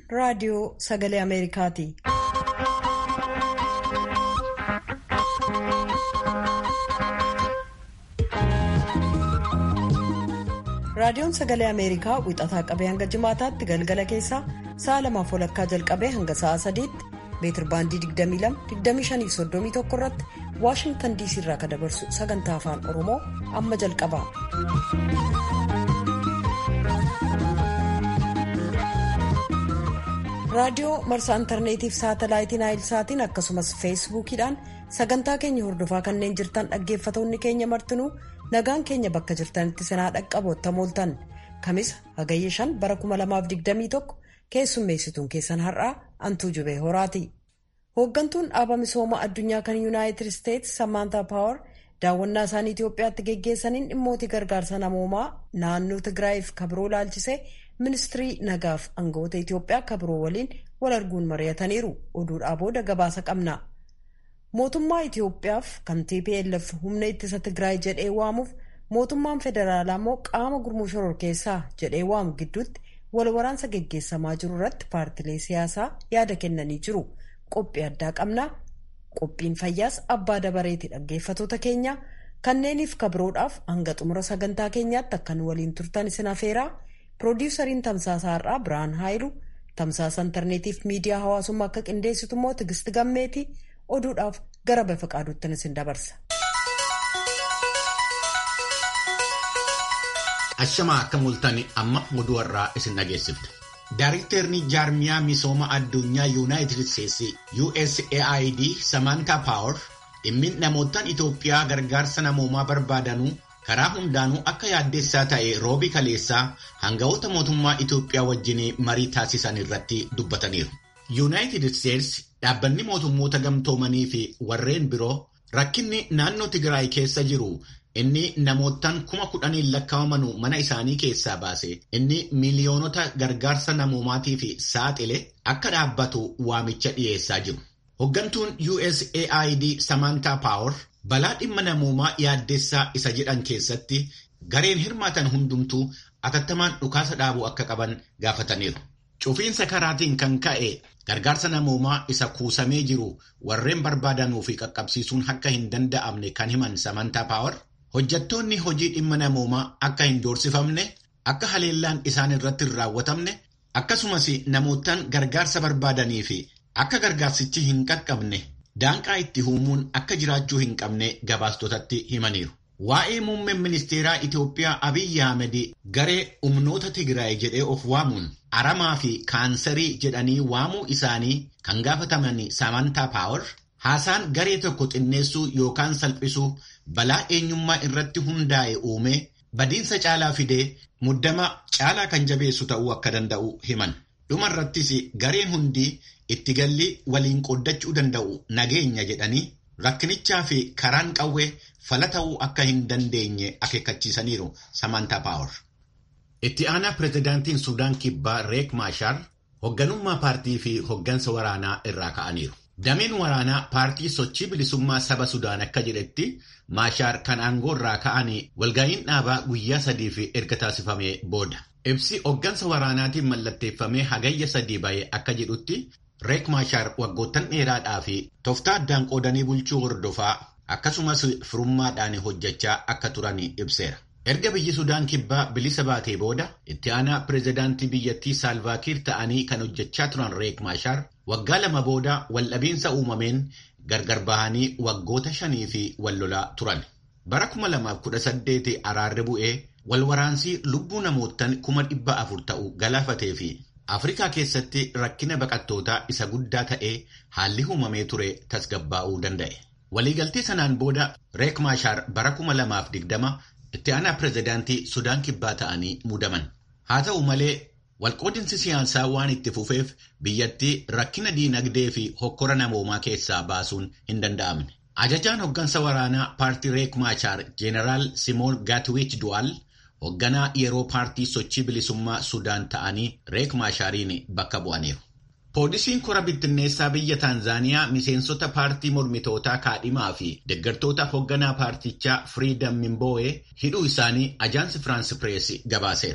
raadiyoo sagalee Ameerikaati. Raadiyoon sagalee Ameerikaa wixataa qabee hanga jimaataatti galgala keessaa sa'a lamaaf walakkaa jalqabee hanga sa'a sadiitti meetir baandii 22-25-31 irratti Waashingtan DC irraa kan dabarsu sagantaa afaan Oromoo amma jalqaba. Raadiyoo marsaa intarneetiif saatalaayitiin naayilsaatiin akkasumas feesbuukiidhaan sagantaa keenya hordofaa kanneen jirtan dhaggeeffatoonni keenya martinuu nagaan keenya bakka jirtanitti sinaa dhaqqabootta mooltan kamisa hagayya shan bara 2021 keessummeessituun keessan har'aa antuu jubee horaati. hooggantuun dhaaba misooma addunyaa kan yuunaayitid isteetsi samaantaa paawar daawwannaa isaanii itiyoophiyaatti geggeessaniin dhimmoota gargaarsa namoomaa naannoo tigraayiif kabiroo laalchisee ministirii nagaaf aangawoota itiyoophiyaa kabiroo waliin wal arguun mari'ataniiru oduudhaa booda gabaasa qabna. mootummaa itiyoophiyaaf kan tplf humna ittisa tigraay jedhee waamuuf mootummaan federaalaa immoo qaama gurmuu shororkeessaa jedhee waamu gidduutti wal waraansa geggeessamaa jiru irratti paartilee siyaasaa yaada kennanii jiru. qophii addaa qabnaa qophiin fayyaas abbaa dabareeti dhaggeeffatoota keenya kanneeniif kabiroodhaaf hanga xumura sagantaa keenyaatti akkan waliin turtan isin afeeraa piroodiwusariin tamsaasa har'aa biraan haayilu tamsaasa intarneetiif miidiyaa hawaasummaa akka qindeessitu immoo tigisti gammeeti oduudhaaf gara bafa qaaduuttin isin dabarsa. ashamaa akka mul'atan amma oduu irraa isin dhageessifte. Daariktarri jaarmiyaa misooma addunyaa yuunaayitid isteetsi USAID Samantaa Paawar dhimmiin namootaan Itoophiyaa gargaarsa namoomaa barbaadanuu karaa hundaanuu akka yaaddeessaa ta'e roobii kaleessaa hangawoota mootummaa Itoophiyaa wajjin marii taasisan irratti dubbataniiru. Yuunaayitid isteetsi dhaabbanni mootummoota gamtoomanii fi warreen biroo rakkinni naannoo Tigraay keessa jiru. Inni namootaan kuma kudhaniin lakkaa'amanu mana isaanii keessaa baase inni miiliyoonota gargaarsa namoomaatiif saaxile akka dhaabbatu waamicha dhiyeessaa jiru. Hoggantuun USAID Samantaa Paawar balaa dhimma namoomaa yaaddeessaa isa jedhan keessatti gareen hirmaatan hundumtuu atattamaan dhukaasa dhaabuu akka qaban gaafataniiru. Cufiinsa karaatiin kan ka'e gargaarsa namoomaa isa kuusamee jiru warreen barbaadanuu fi qaqqabsiisuun akka hin danda'amne kan himan Samantaa Paawar. Hojjettoonni hojii dhimma namoomaa akka hin doorsifamne akka haleellaan isaan irratti hin raawwatamne akkasumas namootaan gargaarsa barbaadanii fi akka gargaarsichi hin qaqqabne daanqaa itti uumuun akka jiraachuu hin qabne gabaastotatti himaniiru. Waa'ee muummeen ministeeraa Itoophiyaa Abiyyi Ahmed garee humnoota Tigraay jedhee of waamuun aramaa fi kaansarii jedhanii waamuu isaanii kan gaafataman Samantaa Paawar. Haasaan garee tokko xinneessuu yookaan salphisuu balaa eenyummaa irratti hundaa'e uume badiinsa caalaa fidee muddama caalaa kan jabeessu ta'uu akka danda'u himan. Dhuma irrattis gareen hundi itti galli waliin qooddachuu danda'u nageenya jedhanii rakkinichaa fi karaan qawwee fala ta'uu akka hin dandeenye akeekkachiisaniiru Samantaa Paawar. Itti aanaa pireezidaantiin Suudaan Kibbaa Reek Maashaar hoogganummaa paartii fi hooggansa waraanaa irraa ka'aniiru. Dameen waraanaa paartii sochii bilisummaa saba Sudaan akka jedhetti Maashaar kan aangoo irraa ka'anii walga'iin dhaabaa guyyaa sadii fi erga taasifamee booda. Ibsi hooggansa waraanaatiin mallatteeffamee hagayya sadii ba'ee akka jedhutti Reek Maashaar waggoottan dheeraadhaa fi tooftaa addaan qoodanii bulchuu hordofaa akkasumas firummaadhaan hojjechaa akka turan ibseera. Erga biyyi Sudaan kibbaa bilisa baatee booda itti aanaa pireezidaantii biyyattii Saalvaakiir ta'anii kan hojjechaa turan Reek Maashaar waggaa lama booda waldhabiinsa uumameen gargar bahanii waggoota shanii fi wal lolaa turan. Bara 2018 araarri bu'ee wal waraansii lubbuu namootaan kuma dhibba afur ta'u galaafatee fi Afrikaa keessatti rakkina baqattootaa isa guddaa ta'ee haalli uumamee ture tasgabbaa'uu danda'e. Waliigaltee sanaan booda Reek Maashaar bara 2020 itti aanaa pireezidaantii Sudaan kibbaa ta'anii muudaman. Haa ta'u malee walqoodinsi siyaasaa waan itti fufeef biyyattii rakkina diinagdee fi hokkora namoomaa keessaa baasuun hin danda'amne. Ajajaan hoggansa waraanaa paartii Reek Maashaar Jeenaraal Simoon Gaatwiich Du'aal hoogganaa yeroo paartii sochii bilisummaa Sudaan ta'anii Reek Maashaariin bakka bu'aniiru. Poolisiin kora bittinneessaa biyya Taanzaaniyaa miseensota paartii mormitootaa kaadhimaa fi deeggartoota hoogganaa paartichaa Firiidam Mimboowee hidhuu isaanii ajaansi Firaans Pirees gabaaseera.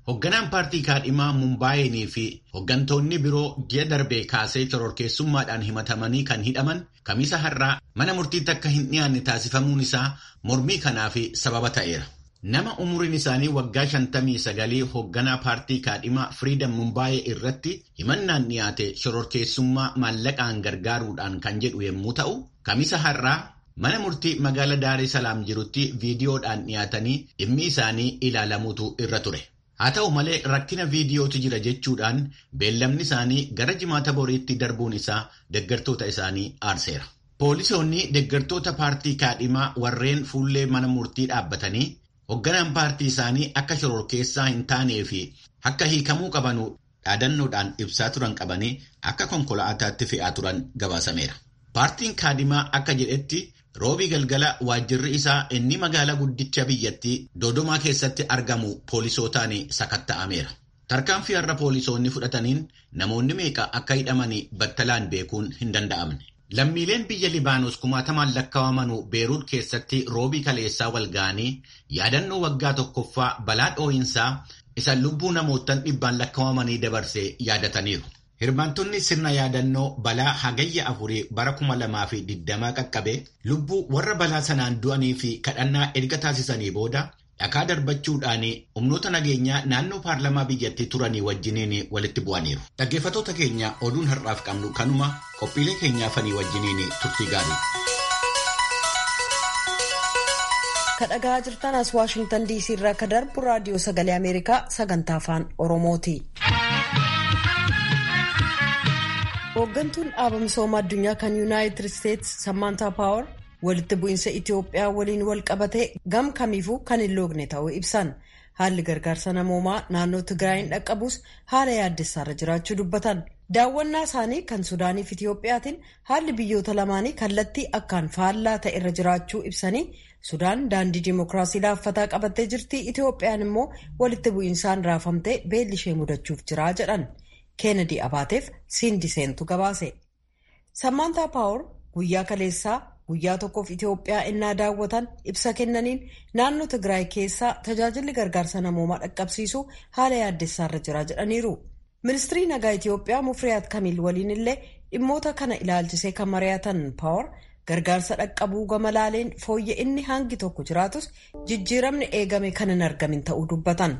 Hoogganaan paartii kaadhimaa Mumbaayinii fi hooggantoonni biroo ji'a darbee kaasee shororkeessummaadhaan himatamanii kan hidhaman kamisa har'aa mana murtiitti akka hin dhiyaanne taasifamuun isaa mormii kanaaf sababa ta'eera. Nama umuriin isaanii waggaa shantamii sagalii hoogganaa paartii kaadhimaa Firiidam Mumbaayee irratti himannaan dhiyaate shororkeessummaa maallaqaan gargaaruudhaan kan jedhu yommuu ta'u, kamisa har'aa mana murtii magaala Daaree Salaam jirutti viidiyoodhaan dhiyaatanii dhimmi isaanii ilaalamuutu irra ture. Haa ta'u malee rakkina viidiyootu jira jechuudhaan beellamni isaanii gara jimaata boriitti darbuun isaa deeggartoota isaanii aarseera. Poolisoonni deeggartoota paartii kaadhimaa warreen fuullee mana murtii dhaabbatanii hoogganaan paartii isaanii akka shororkeessaa hin taanee fi akka hiikamuu qabanu dhaadannoodhaan ibsaa turan qabanii akka konkolaataatti fe'aa turan gabaasameera. Paartiin kaadhimaa akka jedhetti roobii galgala waajjirri isaa inni magaalaa guddicha biyyattii Doodomaa keessatti argamu poolisootaan sakatta'ameera. Tarkaanfii har'a poolisoonni fudhataniin namoonni meeqa akka hidhamanii battalaan beekuun hin danda'amne. Lammiileen biyya Libaanos kumaatamaan lakkaawamanu Beeruut keessatti roobii kaleessaa wal ga'anii yaadannoo waggaa tokkoffaa balaa dhoo'insaa isa lubbuu namootaan dhibbaan lakkaawamanii dabarsee yaadataniiru. Hirmaattonni sirna yaadannoo balaa hagayya afurii bara kuma lamaa fi digdamaa qaqqabe lubbuu warra balaa sanaan du'anii fi kadhannaa erga taasisanii booda dhakaa darbachuudhaan humnoota nageenyaa naannoo paarlamaa biyyattii turanii wajjiniin walitti bu'aniiru. Dhaggeeffattoota keenya oduun har'aaf qabnu kanuma qophiilee keenyaafanii wajjiniin turtii gaarii. Kadhagaa jirtan as Waashingtan DC irraa akka darbu raadiyoo sagalee Ameerikaa sagantaa afaan Oromooti. Hooggantuun dhaaba misooma addunyaa kan Yuunaayitid Isteetsi Sammaantaa Paawar walitti bu'iinsa Itoophiyaa waliin wal qabatee gam kamiifuu kan hin loogne ta'uu ibsan. Haalli gargaarsa namoomaa naannoo Tigraayin dhaqqabus haala yaaddessaarra jiraachuu dubbatan. Daawwannaa isaanii kan Sudaaniif Itoophiyaatiin haalli biyyoota lamaanii kallattii akkaan faallaa ta'e irra jiraachuu ibsanii Sudaan daandii dimookiraasii laaffataa qabattee jirti. Itoophiyaan immoo walitti bu'iinsaan raafamtee beelli ishee mudachuuf jira jedhan. Keenedi Abaateef Siindi Seentu gabaase. Sammaantaa Paawar guyyaa kaleessaa guyyaa tokkoof Itoophiyaa innaa daawwatan ibsa kennaniin naannoo Tigraay keessaa tajaajilli gargaarsa namoomaa dhaqqabsiisuu haala yaaddessaarra jira jedhaniiru. Ministirii nagaa Itoophiyaa Mufriyaat Kamiil waliin illee dhimmoota kana ilaalchisee kan mari'atan Paawar gargaarsa dhaqqabuu gama laaleen fooyya inni hangi tokko jiraatus jijjiiramni eegame kan hin argamin ta'uu dubbatan.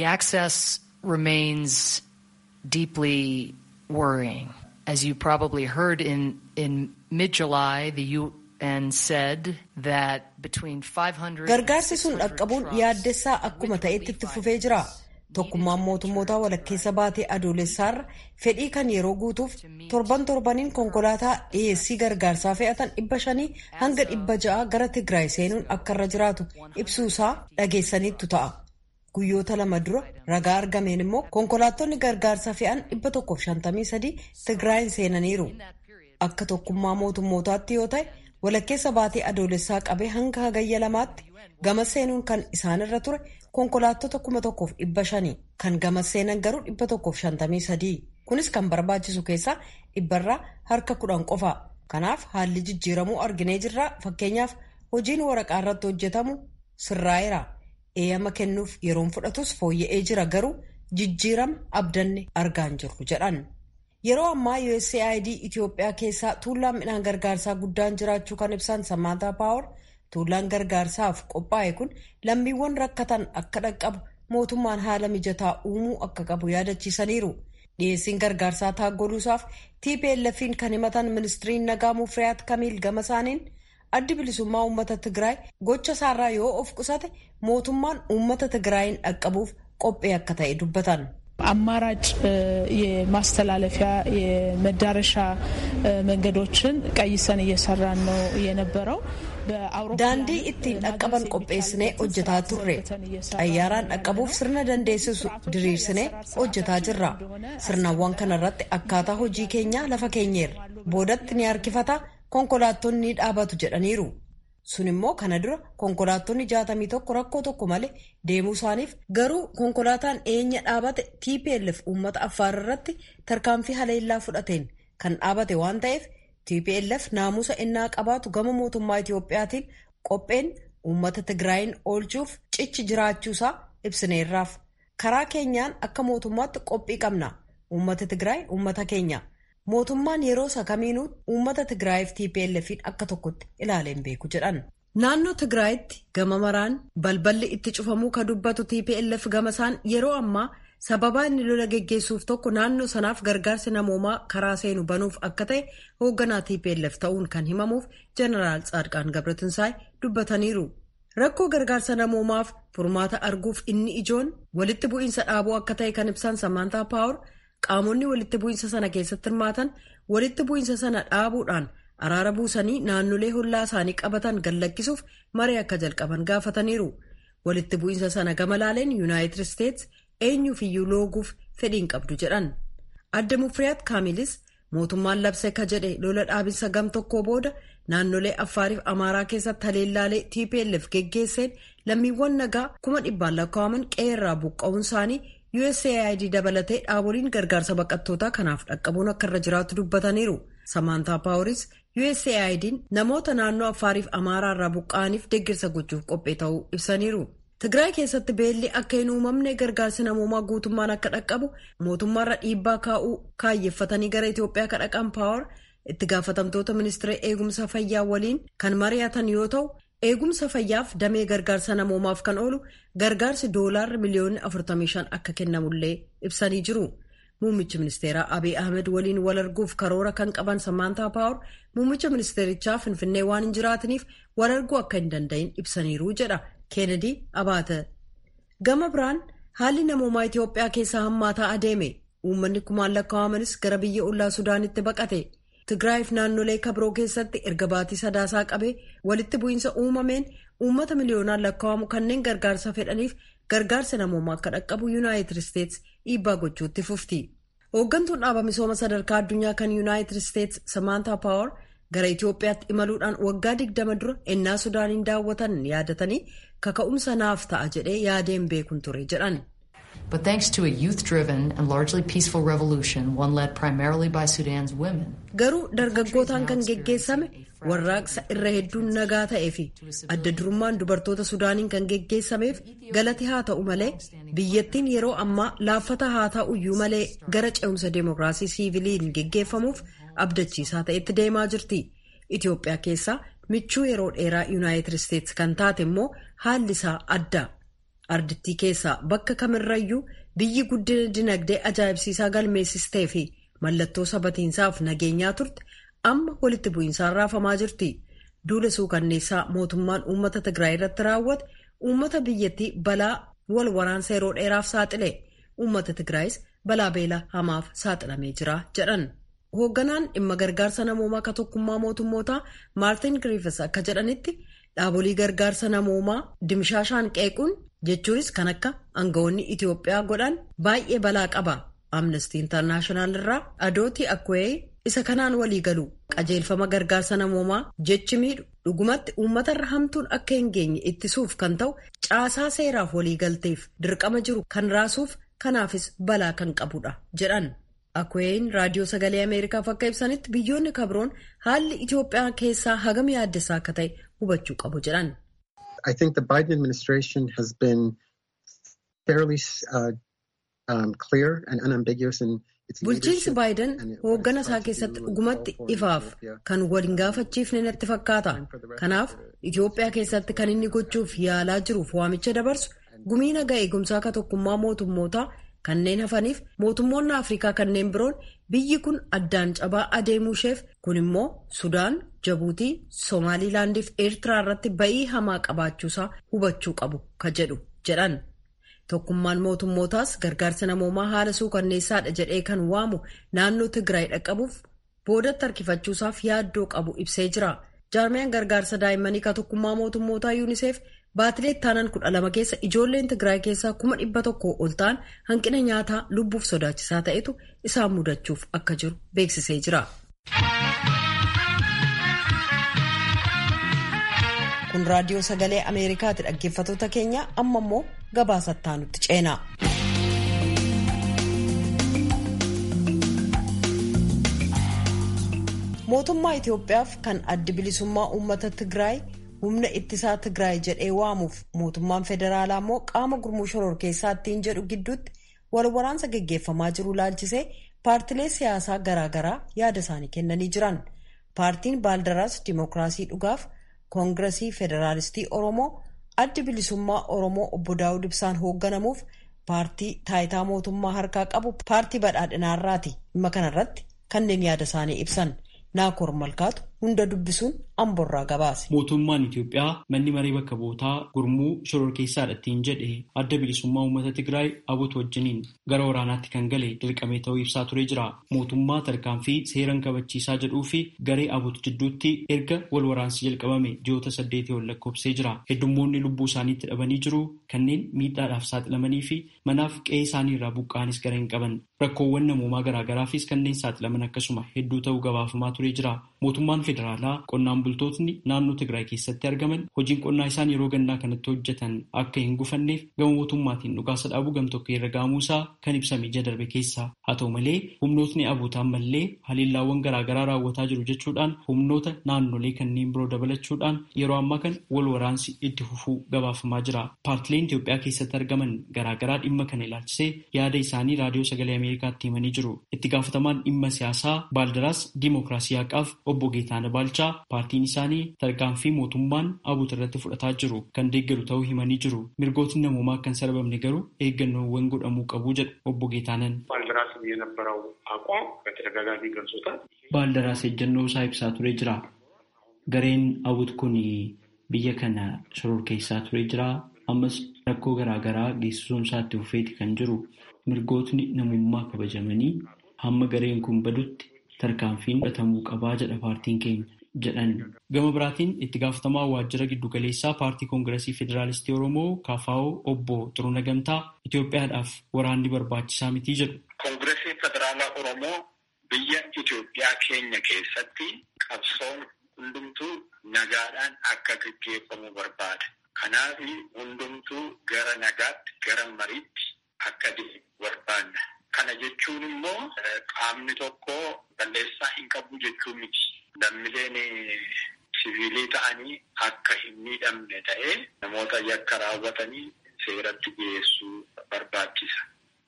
deeply worrying. As you probably heard in, in mid-July, the UN said that between 500 Gargaarsi sun dhaqqabuun yaaddessaa akkuma ta'etti itti fufee jira. Tokkummaan mootummootaa walakkeessa baatee adoolessaarra fedhii kan yeroo guutuuf torban torbaniin konkolaataa dhiyeessii gargaarsaa fe'atan dhibba shanii hanga dhibba ja'a gara Tigraay seenuun akka irra jiraatu ibsuusaa dhageessaniittu ta'a. Guyyoota lama dura ragaa argameen immoo konkolaattonni gargaarsa fe'an 153 Tigraayin seenaniiru. Akka tokkummaa mootummootaatti yoo ta'e walakkeessa baatee adoolessaa qabee hanga hagayya lamaatti gama seenuun kan isaanirra ture konkolaattota 1500 kan gama seenan garuu 153. Kunis kan barbaachisu keessaa dhibbarraa harka kudhan qofa. Kanaaf haalli jijjiiramuu arginee jirra. Fakkeenyaaf hojiin waraqaa irratti hojjetamu sirraa'eera. eeyyama kennuuf yeroon fudhatus fooyya'ee jira garuu jijjiirama abdanne argaa hin jirru jedhan. Yeroo ammaa USAID Itoophiyaa keessaa tuullaan midhaan gargaarsaa guddaan jiraachuu kan ibsan Sammaantaa Paawar tuullaan gargaarsaaf qophaa'e kun lammiiwwan rakkatan akka dhaqqabu mootummaan haala mijataa uumuu akka qabu yaadachiisaniiru. Dhiyeessiin gargaarsaa taaggoluusaaf TPLF'n kan himatan ministiriin nagaa Mufriyaat Kamiil gama isaaniin addi bilisummaa uummata Tigraay gocha isaarraa yoo of qusate mootummaan uummata Tigraayin dhaqqabuuf qophee akka ta'e dubbatan. አማራጭ የማስተላለፊያ የመዳረሻ መንገዶችን ቀይሰን እየሰራን ነው የነበረው። daandii ittiin dhaqqaban qopheessinee hojjetaa turre xayyaaraan dhaqqabuuf sirna dandeessisu diriirsinee hojjetaa jirra sirnawwan kanarratti akkaataa hojii keenyaa lafa keenyeerra boodatti ni harkifata konkolaattonni ni dhaabatu jedhaniiru sun immoo kana dura konkolaattonni jaatamii tokko rakkoo tokko malee deemuu isaaniif garuu konkolaataan eenya dhaabate tplf uummata affaar irratti tarkaanfii haleellaa fudhateen kan dhaabate waan ta'eef tplf naamusa innaa qabaatu gama mootummaa itiyoophiyaatiin qopheen uummata tigraayin oolchuuf cichi jiraachuusaa ibsineerraaf karaa keenyaan akka mootummaatti qophii qabna uummata tigraay uummata keenya mootummaan yeroo isa kamiinuu uummata tigraayiif tplf'n akka tokkotti ilaaleen beeku jedhan. naannoo tigraayitti gama maraan balballi itti cufamuu ka dubbatu tplf gama isaan yeroo ammaa sababaa inni lola geggeessuuf tokko naannoo sanaaf gargaarsi namoomaa karaa seenu banuuf akka ta'e hoogganaa tplf ta'uun kan himamuuf jeneraal tsaadqaan gabratinsaay dubbataniiru. rakkoo gargaarsa namoomaaf furmaata arguuf inni ijoon walitti bu'iinsa dhaabuu akka ta'e kan ibsan samaantaa paawur qaamonni walitti bu'iinsa sana keessatti hirmaatan walitti bu'iinsa sana dhaabuudhaan araara buusanii naannolee hollaa isaanii qabatan gallakkisuuf maree akka jalqaban gaafataniiru walitti bu'iinsa sana gama laaleen yuunaayitid isteets eenyuuf iyyuu looguuf fedhiin qabdu jedhan adda mufriyaat kaamilis mootummaan labse ka jedhe lola dhaabinsa gam tokkoo booda naannolee affaariif amaaraa keessatti haleellaalee tplf geggeesseen lammiiwwan nagaa kuma dhibbaan lakkaa'aman qe'eerraa buqqa'uun isaanii usaid dabalatee dhaaboliin gargaarsa baqattootaa kanaaf dhaqqabuun akka irra jiraatu dubbataniiru samaantaa paaworis usaid'n namoota naannoo affaariif amaaraa irraa buqqa'aniif deeggarsa gochuuf qophee ta'uu ibsaniiru. Tigraay keessatti beelli akka hin uumamne gargaarsi namoomaa guutummaan akka dhaqqabu mootummaarra dhiibbaa kaa'uu kaayyeeffatanii gara Itoophiyaa ka dhaqan paawar itti gaafatamtoota ministeera eegumsa fayyaa waliin kan mari'atan yoo ta'u eegumsa fayyaaf damee gargaarsa namoomaaf kan oolu gargaarsi doolaarri miliyoonni 45 akka kennamullee ibsanii jiru. Muummichi ministeeraa Abiy Ahmed waliin wal arguuf karoora kan qaban Samaantaa Paawar muummicha ministeerichaa Finfinnee waan hin jiraataniif wal arguu akka hin danda'in ibsaniiru jedha. Keenedi Abaate Gama biraan haalli namoomaa Itoophiyaa keessaa hammaataa adeeme uummanni kumaan lakkaa'amanis gara biyya ollaa Sudaanitti baqate Tigraayiif naannolee kabiroo keessatti erga baatii sadaasaa qabee walitti bu'iinsa uumameen uummata miliyoonaan lakkaa'amu kanneen gargaarsa fedhaniif gargaarsa namoomaa akka dhaqqabu yuunaayitid isteets dhiibbaa gochuutti fufti. Hooggantuun dhaaba misooma sadarkaa addunyaa kan yuunaayitid isteets Samaantaa Paawar gara Itoophiyaatti imaluudhaan waggaa digdama dura ennaa Sudaaniin daawwatan yaadatanii kaka'umsa naaf ta'a jedhee yaadeen beekun ture jedhan. But thanks to a youth-driven and largely peaceful revolution, one led primarily by Sudan's women. Garuu dargaggootaan kan geggeessame warraaqsa irra hedduun nagaa ta'ee fi adda durummaan dubartoota Sudaaniin kan geggeessameef galati haa ta'u malee biyyattiin yeroo ammaa laaffata haa ta'uyyuu malee gara ce'umsa deemokiraasii siiviliin geggeeffamuuf abdachiisaa ta'etti deemaa jirti. Itoophiyaa keessaa michuu yeroo dheeraa yuunaayitid isteets kan taate immoo haalli isaa adda. Ardittii keessaa bakka kamirrayyuu biyyi guddina dinagdee ajaa'ibsiisaa galmeessistee fi mallattoo sabatiinsaaf nageenyaa turte amma walitti bu'iinsaan raafamaa jirti. Duula suukanneessaa mootummaan uummata Tigraay irratti raawwate uummata biyyattii balaa wal waraansa yeroo dheeraaf saaxile. Uummata Tigraayis balaa beelaa hamaaf saaxilamee jira jedhan. Hoogganaan dhimma gargaarsa namoomaa ka tokkummaa mootummootaa Maartin Griffiths akka jedhanitti dhaabolee gargaarsa namoomaa dimshaashaan qeequun jechuunis kan akka aangawoonni Itoophiyaa godhan baay'ee balaa qaba. Amnesty International irraa Adooti Akwee isa kanaan walii galu qajeelfama gargaarsa namoomaa jechi miidhu dhugumatti uummatarra hamtuun akka hin geenye ittisuuf kan ta'u caasaa seeraaf waliigalteef dirqama jiru kan raasuuf kanaafis balaa kan qabudha jedhan. Akween raadiyoo sagalee Ameerikaaf akka ibsanitti biyyoonni kabroon haalli Itoophiyaa keessaa hagam yaaddessaa akka ta'e hubachuu qabu jedhan. I think the Biden administration has been fairly uh, um, clear and unambiguous in its Bulchiinsi Baayiden hooggana isaa keessatti dhugumatti ifaaf kan waliin gaafachiifne natti fakkaata. Kanaaf Itoophiyaa keessatti kan inni gochuuf yaalaa jiruuf waamicha dabarsu gumii nagaa eegumsaa ka tokkummaa mootummootaa kanneen hafaniif mootummoonni Afrikaa kanneen biroon biyyi kun addaan cabaa adeemuu isheef kun immoo Sudaan, Jabuutii, Somaalilaandii fi Eertiraa irratti ba'ii hamaa qabaachuusaa hubachuu qabu ka jedhu jedhan. Tokkummaan mootummootaas gargaarsa namoomaa haala suukanneessaadha jedhee kan waamu naannoo Tigraay dhaqqabuuf boodatti harkifachuusaaf yaaddoo qabu ibsee jira. Jaarmiyaan gargaarsa daa'immanii ka tokkummaa mootummootaa yuuniseef baatilee ittaanan kudha lama keessa ijoolleen Tigraay keessaa kuma dhibba tokko ol ta'an hanqina nyaataa lubbuuf sodaachisaa ta'etu isaan mudachuuf akka jiru beeksisee jira. Kun raadiyoo sagalee Ameerikaati dhaggeeffatoota keenya amma immoo gabaasattaa nutti ceena. Mootummaa Itoophiyaaf kan addi bilisummaa uummata Tigraay humna ittisaa Tigraay jedhee waamuuf mootummaan federaalaa immoo qaama gurmuu shororkeessaa ittiin jedhu gidduutti wal waraansa geggeeffamaa jiru laalchisee paartilee siyaasaa garaagaraa yaada isaanii kennanii jiran. Paartiin Baaldaraas Dimookiraasii Dhugaaf Koongiresii Federaalistii Oromoo addi bilisummaa Oromoo obbo Daawud Ibsaan hoogganamuuf paartii taayitaa mootummaa harkaa qabu paartii badhaadhinaarraati. Dhimma kanarratti kanneen yaada isaanii ibsan. Naakoor Malkaatu hunda dubbisuun amborraa gabaase. Mootummaan Itoophiyaa manni maree bakka bootaa gurmuu shororkeessaadha ittiin jedhe adda bilisummaa uummata Tigraay abuutu wajjiniin gara waraanaatti kan gale dirqamee ta'uu ibsaa turee jira. Mootummaa tarkaanfii seeran kabachiisaa jedhuu fi garee abuutu jidduutti erga wal waraansi jalqabame ji'oota saddeetii ol lakkoofsee jira. Heddummoonni lubbuu isaaniitti dhabanii jiru kanneen miidhaadhaaf saaxilamanii fi manaaf qe'ee isaanii irraa buqqa'anis gara hin qaban. Rakkoowwan namoomaa garaagaraafis kanneen saaxilaman akkasuma hedduu ta'uu gabaafamaa turee jira. Mootummaan federaalaa qonnaan bultootni naannoo Tigraay keessatti argaman hojiin qonnaa isaan yeroo gannaa kanatti hojjetan akka hin gufanneef gama mootummaatiin dhukaasa dhaabuu gamtokkee irra ga'amuusaa kan ibsame ija darbe keessa. Haa ta'u malee humnootni abuutaan mallee haliillaawwan garaagaraa raawwataa jiru jechuudhaan humnoota naannolee kanneen biroo dabalachuudhaan yeroo ammaa kan wal waraansi itti fufuu gabaafamaa jira. Paartileen Itoophiyaa keessatti argaman garaagaraa dhimma kana ilaalchisee yaada isaanii raadiyoo sagalee Ameerikaatti himanii jiru. Itti gaafatamaan dhimma siyaasaa Baaldaraas Dimookiraasii Haqaaf obbo Geetaana Baalchaa paartiin isaanii tarkaanfii mootummaan abuutu irratti fudhataa jiru kan deeggaru ta'uu himanii jiru. Mirgootni namoomaa akka hin sarbamne garuu eeggannoowwan godhamuu qabu jedhu obbo Geetaanan. ባልደራስ የነበረው አቋም በተደጋጋሚ ገልጾታል። Baaldaraas ejjennoo isaa ibsaa turee jira. Gareen abuut kun biyya kana shororkeessaa turee jira. Ammas rakkoo garaagaraa geessisuun isaatti fufeeti kan jiru. Mirgootni namummaa kabajamanii hamma gareen kun badutti tarkaanfiin fudhatamuu qabaa jedha paartiin keenya jedhan. Gama biraatiin itti gaafatamaa waajjira giddugaleessaa paartii koongiresii federaalistii Oromoo KFO obbo Xiruna Gamtaa Itoophiyaadhaaf waraanni barbaachisaa mitii jedhu. Koongiresiin federaalaa Oromoo biyya Itoophiyaa keenya keessatti qabsoon hundumtuu nagaadhaan akka gaggeeffamu barbaada. Kanaaf hundumtuu gara nagaatti gara mariitti akka deemu barbaanna. Kana jechuun immoo qaamni tokko balleessaa hin qabu jechuun miti. Lammileen siviilii ta'anii akka hin miidhamne ta'ee namoota yakka raawwatanii seeratti dhiyeessuu barbaachisa.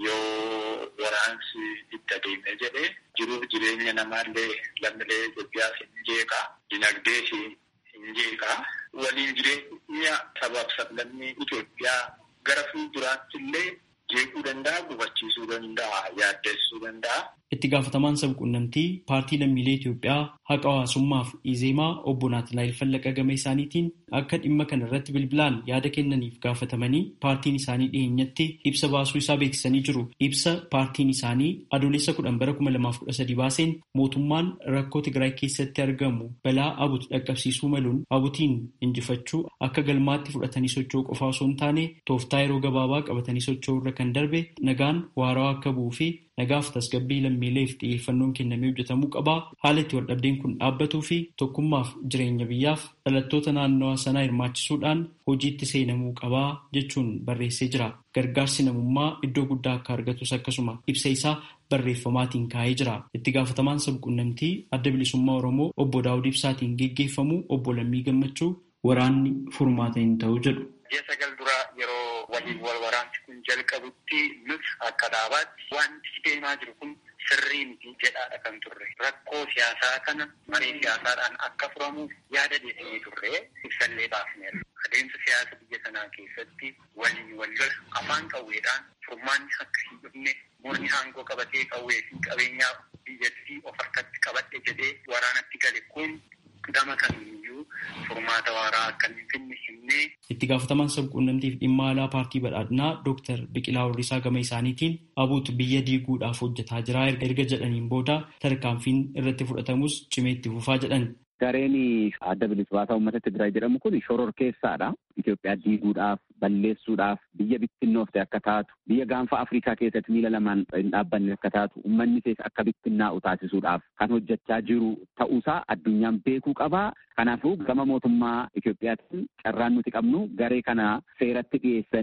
Yoo waraansi itti adeeme jedhee jiruuf jireenya namaallee lammiilee Itoophiyaas hin jeeqaa, dinagdees hin jeeqaa. Waliin jireenya sabaaf sablammii Itoophiyaa gara fuulduraatti illee jeequu danda'a, gufachiisuu danda'a, yaaddessuu danda'a. Itti gaafatamaan sabquunnamtii paartii lammiilee Itoophiyaa haqa hawaasummaaf Izeemaa obbo Naatanaayil Fallaqa gama isaaniitiin akka dhimma kana irratti bilbilaan yaada kennaniif gaafatamanii paartiin isaanii dhiyeenyatti ibsa baasuu isaa beeksisanii jiru. Ibsa paartiin isaanii adoolessa kudhan bara kuma lamaaf kudha sadii baaseen mootummaan rakkoo Tigraay keessatti argamu balaa abuutu dhaqqabsiisuu maluun abuutiin injifachuu akka galmaatti fudhatanii socho'uu qofaa osoo hin taane tooftaa yeroo gabaabaa qabatanii socho'uu irra kan darbe nagaan waarawaa akka bu'uu fi nagaaf tasgabbii lammiileef xiyyeeffannoon kennamee hojjetamuu qabaa haala itti waldhabdeen kun dhaabbatuu fi tokkummaaf jireenya biyyaaf dhalattoota naannawaa sanaa hirmaachisuudhaan hojiitti seenamuu qabaa jechuun barreessee jira gargaarsi namummaa iddoo guddaa akka argatus akkasuma ibsa isaa barreeffamaatiin kaa'ee jira itti gaafatamaan sabquunnamtii adda bilisummaa oromoo obbo daawud ibsaatiin geggeeffamu obbo lammii gammachuu waraanni furmaata hin ta'u jedhu. Ji'a sagal dura yeroo waliin wal waraansi kun jalqabutti nus akka dhaabaatti wanti deemaa jiru kun sirrii miti jedhaadha kan turre. Rakkoo siyaasaa kana marii siyaasaadhaan akka furamuuf yaada deesinee turre ibsallee baafneerra. Adeemsa siyaasa biyya sanaa keessatti waliin wal lola afaan qawweedhaan furmaanni akka hin dhufne murni aangoo qabatee qawwee fi qabeenyaa biyyattii of harkatti qabadhe jedhee waraanatti gale kun gama kamiiyyuu furmaata waaraa akka hin finne himnee. Itti gaafatamaan sabquunnamtiif dhimma alaa paartii badhaadhinaa Dooktar Biqilaa Horriisaa gama isaaniitiin abuutu biyya diiguudhaaf hojjetaa jira erga jedhaniin booda tarkaanfiin irratti fudhatamus cimeetti fufaa jedhan. Gareen adda bilisummaa uummata Tigraay jedhamu kun shororkeessaadha. Itoophiyaa diiguudhaaf, balleessuudhaaf, biyya bittinnoofte akka taatu, biyya gaanfa Afrikaa keessatti miila lamaan hin dhaabbanne akka taatu, uummanni keessa akka bittinnaa'u taasisuudhaaf kan hojjechaa jiru ta'uusaa addunyaan beekuu qabaa. Kanaafuu gama mootummaa Itoophiyaatiin carraan nuti qabnu garee kana seeratti dhiyeessanii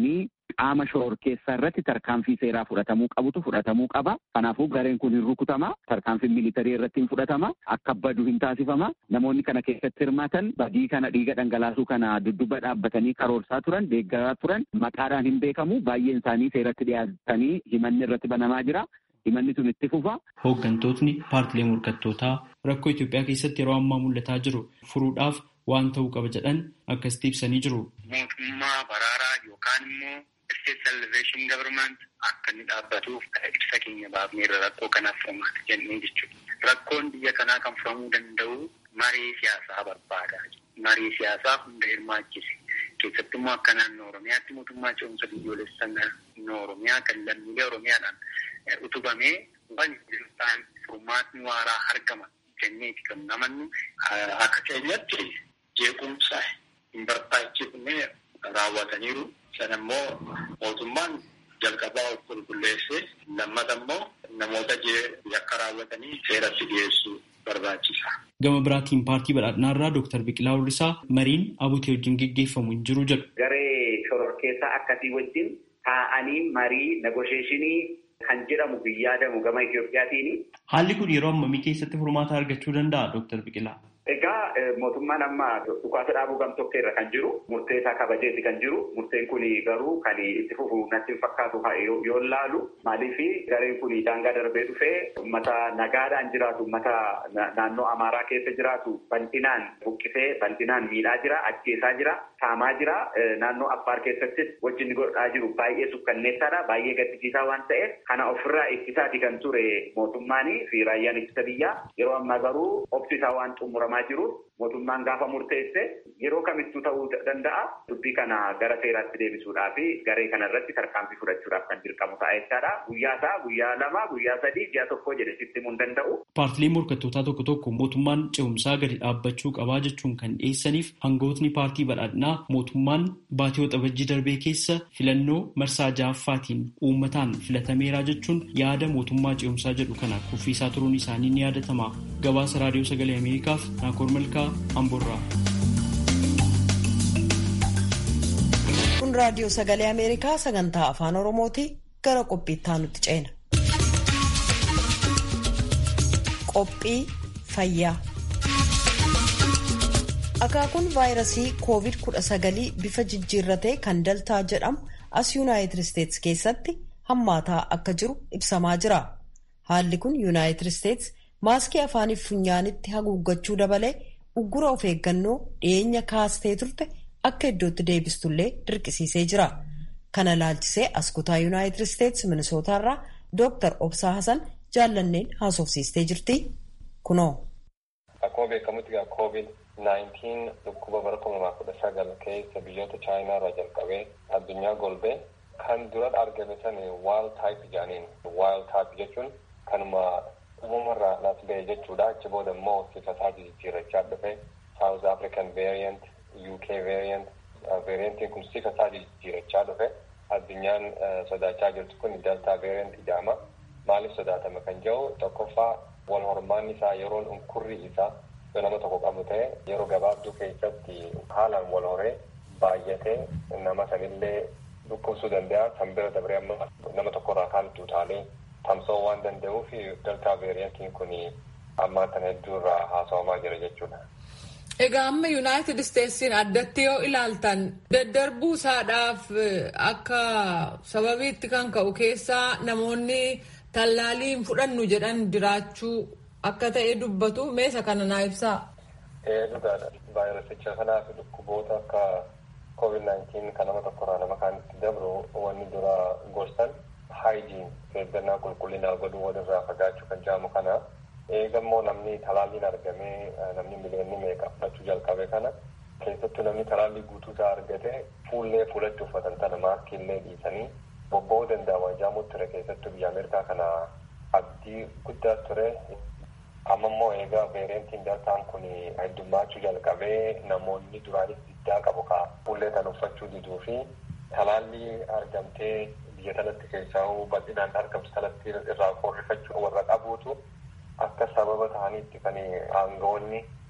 qaama shororkeessaa irratti tarkaanfii seeraa fudhatamuu qabutu fudhatamuu qaba. Kanaafuu gareen kun hin rukutama. Tarkaanfiin militarii irratti hin fudhatama. Akka badu hin taasifama. Namoonni kana keessatti hirmaatan badii kana dhiiga dhangalaasuu kana dudduba dhaabbatanii karoorsaa turan, deeggaraa turan, maqaadhaan hin beekamu. Baay'een isaanii seeratti dhiyaatanii himanni irratti banamaa jira. Himanni sun itti fufa. Hooggantootni paartilee morkattootaa rakkoo Itoophiyaa keessatti yeroo ammaa mul'ataa jiru furuudhaaf waan ta'uu qaba jedhan akkasitti ibsanii jiru. Mootummaa baraaraa yookaan immoo state salvation government akka inni dhaabbatuuf ibsa keenya baafneerra rakkoo kanaaf furmaata jennee jechuudha. Rakkoon biyya kanaa kan furamuu danda'u marii siyaasaa barbaada. Marii siyaasaa hunda hirmaachise. Keessattuu immoo akka naannoo Oromiyaatti mootummaa ce'umsa biyyoolessaa naannoo Oromiyaa kan lammiilee Oromiyaadhaan utubamee waan ta'an furmaatni waaraa argama jenneeti kan namannu akka keenyatti jeequmsa hin barbaachifne raawwataniiru. Sana immoo mootummaan jalqabaa of qulqulleessee lammata immoo namoota yakka raawwatanii seeratti dhiyeessuu barbaachisa. Gama biraatiin paartii badhaadhinaarraa Dooktar Biqilaa Hurrisaa mariin abuutee wajjin geggeeffamu hin jiru jedhu. Garee shororkeessaa akkasii wajjin taa'anii marii negosheeshinii kan jedhamu yaadamu gama Itoophiyaatiin. Haalli kun yeroo ammamii keessatti furmaata argachuu danda'a Dooktar Biqilaa? Egaa mootummaan amma dhukaasa dhaabuu gamtokkee irra kan jiru murtee isaa kabajeeti kan jiru murteen kun garuu kan itti fufu natti hin fakkaatu yoo laalu maaliif gareen kun daangaa darbee dhufee uummata nagaadhaan jiraatu uummata naannoo amaaraa keessa jiraatu bal'inaan buqqisee bal'inaan miidhaa jira ajjeesaa jira saamaa jira naannoo affaar keessattis wajjin godhaa jiru baay'ee sukkanneessaadha baay'ee gaddisiisaa waan ta'eef kana ofirraa ittisaati kan ture mootummaanii fi raayyaan ittisa biyyaa yeroo ammaa garuu obsisaa waan xumuramaa jiruuf mootummaan gaafa murteesse yeroo kamittuu ta'uu danda'a dubbii kana gara seeraatti deebisuudhaa fi garee kana irratti tarkaanfii fudhachuudhaaf kan dirqamu ta'a jechaadha guyyaa isaa guyyaa lama guyyaa sadii ji'a tokko jedhe sitti himuu hin danda'u. Paartilee morkattootaa tokko tokko mootummaan ce'umsaa gadi dhaabbachuu qabaa jechuun kan dhiyeessaniif hangootni paartii badhaadhinaa mootummaan baatii waxabajjii darbee keessa filannoo marsaa ja'affaatiin uummataan filatameeraa jechuun yaada mootummaa ce'umsaa jedhu kana kuffiisaa turuun isaanii ni yaadatama. Gabaasa raadiyoo sagalee Ameerikaaf Naakoor Malkaa Amboorraa. Kun raadiyoo sagalee Ameerikaa sagantaa afaan Oromooti gara qophiittaa nutti ceena. Qophii fayyaa. Akaakuun vaayirasii COVID-19 bifa jijjiirratee kan daltaa jedhamu as Yuunaayitid Isteetsi keessatti hammaataa akka jiru ibsamaa jira. Haalli kun Yuunaayitid Isteetsi maaskii afaaniif funyaanitti haguuggachuu dabalee uggura of eeggannoo dhiyeenya kaastee turte akka iddootti deebistullee dirqisiisee jira. Kana laalchisee as kutaa Yuunaayitid Isteetsi Minisootaarraa Dooktar Obsaa Hasan jaallanneen haasofsiistee jirti. Kunoo. Akkuma beekamutti koovid 19 dhukkuba bara kuma lamaa kudha sagal keessa biyyoota chaayinaa irraa jalqabee addunyaa golbee kan dura argame san wild type jedhaniin wild type jechuun kanuma uumamarraa nas ba'e jechuudha achi booda immoo sifasaa jijjiirrachaa dhufe south african variant uk variant variantiin kun sifasaa jijjiirrachaa dhufe addunyaan sodaachaa jirtu kun delta variant jedhama maaliif sodaatame kan jedhu tokkoffaa wal hormaanni isaa yeroon unkurri isaa yoo nama tokko qabu ta'e yeroo gabaabduu keessatti haalaan wal horee baay'atee nama sanillee dhukkubsuu danda'a kan bira dabree amma nama tokkorraa kaan utaalee tamsa'uu waan danda'uuf deltaa veeriyantiin kun ammaa kana hedduu irraa haasawamaa jira jechuudha. Egaa amma Yuunaayitid Isteetsiin addatti yoo ilaaltan daddarbuu isaadhaaf akka sababiitti kan ka'u keessaa namoonni tallaaliin fudhannu jedhan jiraachuu akka ta'e dubbatu meesa kana naa ibsaa. Dhugaadha. Vaayirasicha kanaaf dhukkuboota akka COVID-19 kan nama tokkorraa nama kaanitti dabru wanni dura gorsan haayijiin eeggannaa qulqullinaa godhuu walirraa fagaachuu kan jedhamu kana eegammoo namni talaalliin argamee namni miliyoonni meeqa fudhachuu jalqabe kana keessattuu namni talaallii guutuu isaa argate fuullee fuulatti uffatan tana maaskiillee dhiisanii bobba'uu danda'a waan jedhamu ture keessattuu biyya Ameerikaa kana abdii guddaa ture amma immoo eegaa veeriyantiin deltaan kun heddummaachuu jalqabee namoonni duraanis diddaa qabu ka fuullee kan uffachuu diduu fi talaallii argamtee biyya kanatti keessaa bal'inaan argamtu kanatti irraa qorrifachuu warra qabuutu akka sababa ta'aniitti kan aangawoonni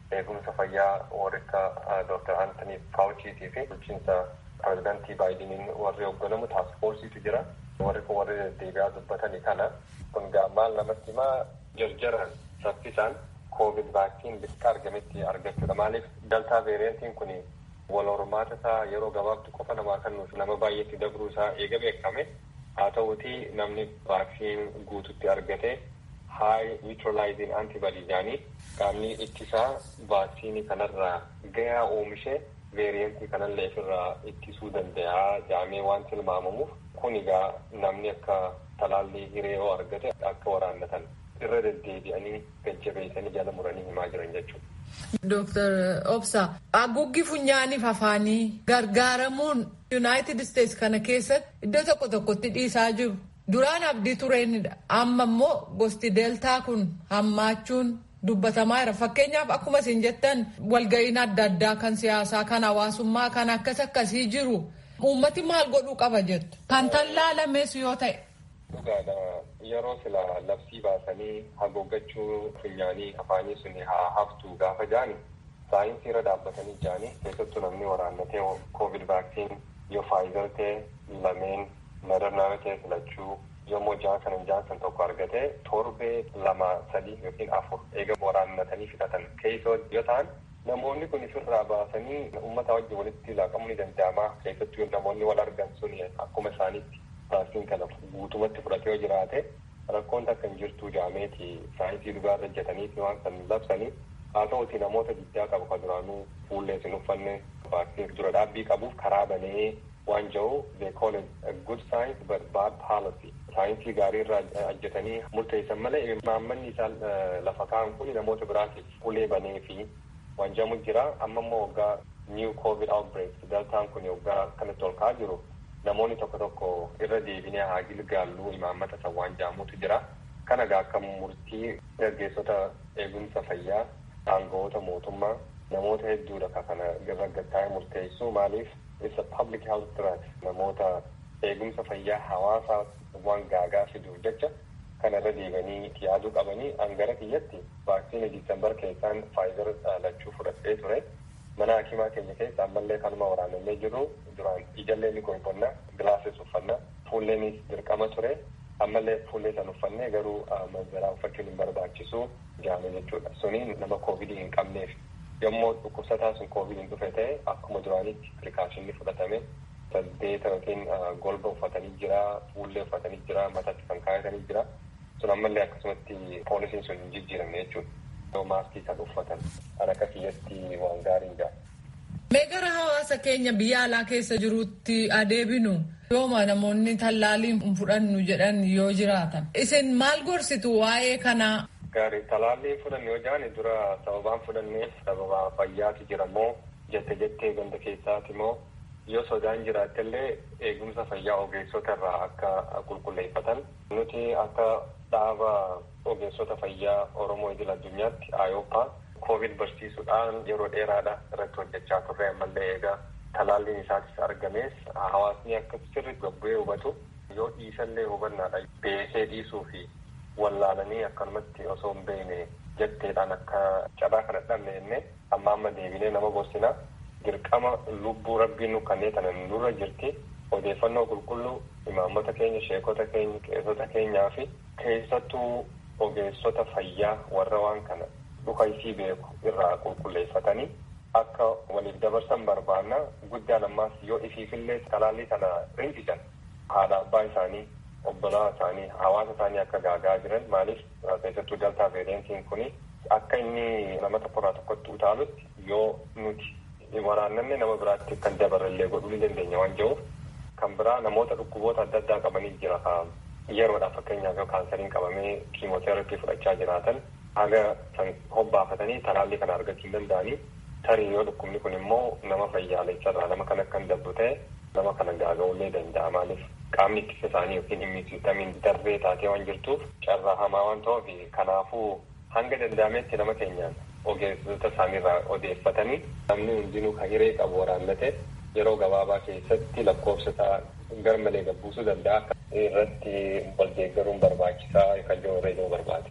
eegumsa fayyaa warrika Dr. Antony Fauciitii fi bulchiinsa pirezidantii Baayidiniin warri hoogganamu taaskfoorsiitu jira. Warri kun warri deddeebi'aa dubbatanii kana kun maal namatti himaa jarjaran saffisaan koovid vaaksiin bakka argametti argachuudha. Maaliif daltaa veeriyantiin kun wal hormaata isaa yeroo gabaabtu qofa namaa kennuuf nama baay'eetti dabruu isaa eega beekame haa ta'uti namni vaaksiin guututti argate high neutralizing antibody jaanii qaamni ittisaa vaaksiinii kanarraa gahaa oomishee veeriyantii kanallee ofirraa ittisuu danda'a jaamee waan tilmaamamuuf kun egaa namni akka talaallii hiree yoo argate akka waraannatan irra deddeebi'anii jajjabeessanii jala muranii himaa jiran jechuudha. Dooktar Obsa haguuggi funyaaniif afaanii gargaaramuun Yuunaayitid Isteetsi kana keessatti iddoo tokko tokkotti dhiisaa jiru. Duraan abdii tureenidha. Amma immoo gosti deeltaa kun hammaachuun dubbatamaa jira. Fakkeenyaaf akkuma isin jettan walga'iin adda addaa kan siyaasaa, kan hawaasummaa, kan akkas akkasii jiru. Uummati maal godhuu qaba jettu? Kan tallaalames yoo ta'e. Dhugaadha. Yeroo sila labsii baasanii haguuggachuu funyaanii afaanii sun haa haftu gaafa jaani saayinsii irra dhaabbatanii jaani keessattuu namni waraannatee koovid vaaksiin yoo faayizar ta'e lameen madarnaara ta'e filachuu yommuu jaansan jaansan tokko argate torbee lama sadii yookiin afur eega waraannatanii fixatan keessoo yoo ta'an namoonni kun ofirraa baasanii uummata wajjin walitti laaqamuu ni danda'ama keessattuu namoonni wal argan sun akkuma isaaniitti vaaksiin kana guutumatti fudhatee yoo jiraate rakkoon takka hin jirtu jaameeti saayinsii dhugaa irra hojjetaniiti waan kan labsanii haa ta'uti namoota guddaa qabu kan duraanuu fuullee sin uffanne vaaksiin dura dhaabbii qabuuf karaa banee waan jiru they call it a good science but bad policy saayinsii gaarii irraa hojjetanii murteessan malee imaammanni isaan lafa kaa'an kun namoota biraatiif fuulee banee fi waan jamu jira amma immoo waggaa new covid outbreak daltaan kun waggaa kanatti ol ka'aa jiru namoonni tokko tokko irra deebinee haa gilgaalluu imaammata san waan jaamutu jira kana gaa akka murtii gaggeessota eegumsa fayyaa aangawoota mootummaa namoota hedduudha ka kana irra gattaa'ee murteessu maaliif it's a public health threat namoota eegumsa fayyaa hawaasaa waan gaagaa fiduuf jecha kana irra deebanii yaaduu qabanii angara kiyyatti vaaksiinii diisembar keessaan faayizar lachuu fudhadhee ture mana hakimaa keenya keessa ammallee kanuma waraanamee jiru duraan ijallee ni qoyfannaa gilaasis uffannaa fuulleenis dirqama ture ammallee fuullee san uffannee garuu manzaraa uffachuun hin barbaachisu jaame jechuudha suniin nama koovidii hin qabneef yommuu dhukkubsataa sun koovidiin dhufe ta'e akkuma duraanitti pirikaashinni fudhatame saddeeta yookiin golba uffatanii jira fuullee uffatanii jira mataatti kan kaayatanii jira sun ammallee akkasumatti poolisiin sun hin jijjiiramne jechuudha. yoo maaskii kan uffatan kan akka kiyyatti waan gaariin jira. Mee gara hawaasa keenya biyya alaa keessa jirutti adeebinu yooma namoonni tallaalii hin fudhannu jedhan yoo jiraatan isin maal gorsitu waa'ee kanaa? Gaarii talaallii fudhanne yoo jedhan dura sababaan fudhanneef sababa fayyaatu jira moo jette jettee ganda keessaati moo yoo sodaan jiraattellee eegumsa fayyaa ogeessota irraa akka qulqulleeffatan nuti akka dhaaba ogeessota fayyaa Oromoo idil addunyaatti ayooppaa koovid barsiisuudhaan yeroo dheeraadha irratti hojjechaa turre ammallee egaa talaalliin isaatis argamees hawaasni akka sirriitti gabbu'ee hubatu yoo dhiisallee hubannaadha beekee dhiisuu fi wallaalanii akkanumatti osoo hin beekne jetteedhaan akka cabaa kana dhabne jennee amma amma deebinee nama gorsinaa dirqama lubbuu rabbiin nu kannee tanan nurra jirti odeeffannoo qulqulluu imaammota keenya sheekota keenya qeessota keenyaa fi keessattuu ogeessota fayyaa warra waan kana dhuka isii beeku irraa qulqulleeffatanii akka waliif dabarsan barbaanna guddaan ammaas yoo ifiifillee talaallii kana rinqisan haadha abbaa isaanii obbolaa isaanii hawaasa isaanii akka gaagaa jiran maaliif keessattuu daltaa veeriyantiin kuni akka inni nama tokkorraa tokkotti utaalutti yoo nuti waraannanne nama biraatti kan dabarallee godhuu ni dandeenya waan jiruuf kan biraa namoota dhukkuboota adda addaa qabanii jira yeroodhaaf fakkeenyaaf yoo kaansariin qabamee kiimooterapii fudhachaa jiraatan haga san hobbaafatanii talaallii kana argachuu hin danda'anii tarii yoo dhukkubni kun immoo nama fayyaalessarraa nama kan akka hin dabru ta'e nama kana gaaga'uullee danda'a maaliif qaamni ittisa isaanii yookiin immiisiitamiin darbee taatee waan jirtuuf carraa hamaa waan ta'uuf kanaafuu hanga danda'ametti nama keenyaan ogeessota isaaniirraa odeeffatanii namni hundinuu kan hiree qabu waraannate yeroo gabaabaa keessatti lakkoofsa isaa garmalee gabbuusuu danda'a irratti wal deeggaruun barbaachisaa kan jiru irra barbaade.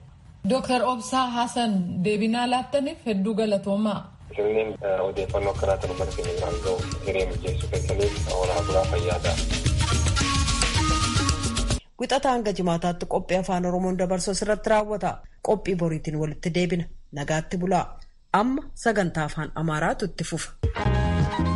Dooktar Obsaa Hasan deebinaa laattaniif hedduu galatoomaa. Sirniin odeeffannoo akkanaa kan uummata keenya biraan gahu hiree mijeessuu keessaniif oolaa bulaa fayyaadha. Wixata hanga jimaataatti qophii afaan Oromoon dabarsu irratti raawwata. Qophii boriitiin walitti deebina. Nagaatti bulaa. Amma sagantaa afaan Amaaraatu itti fufa.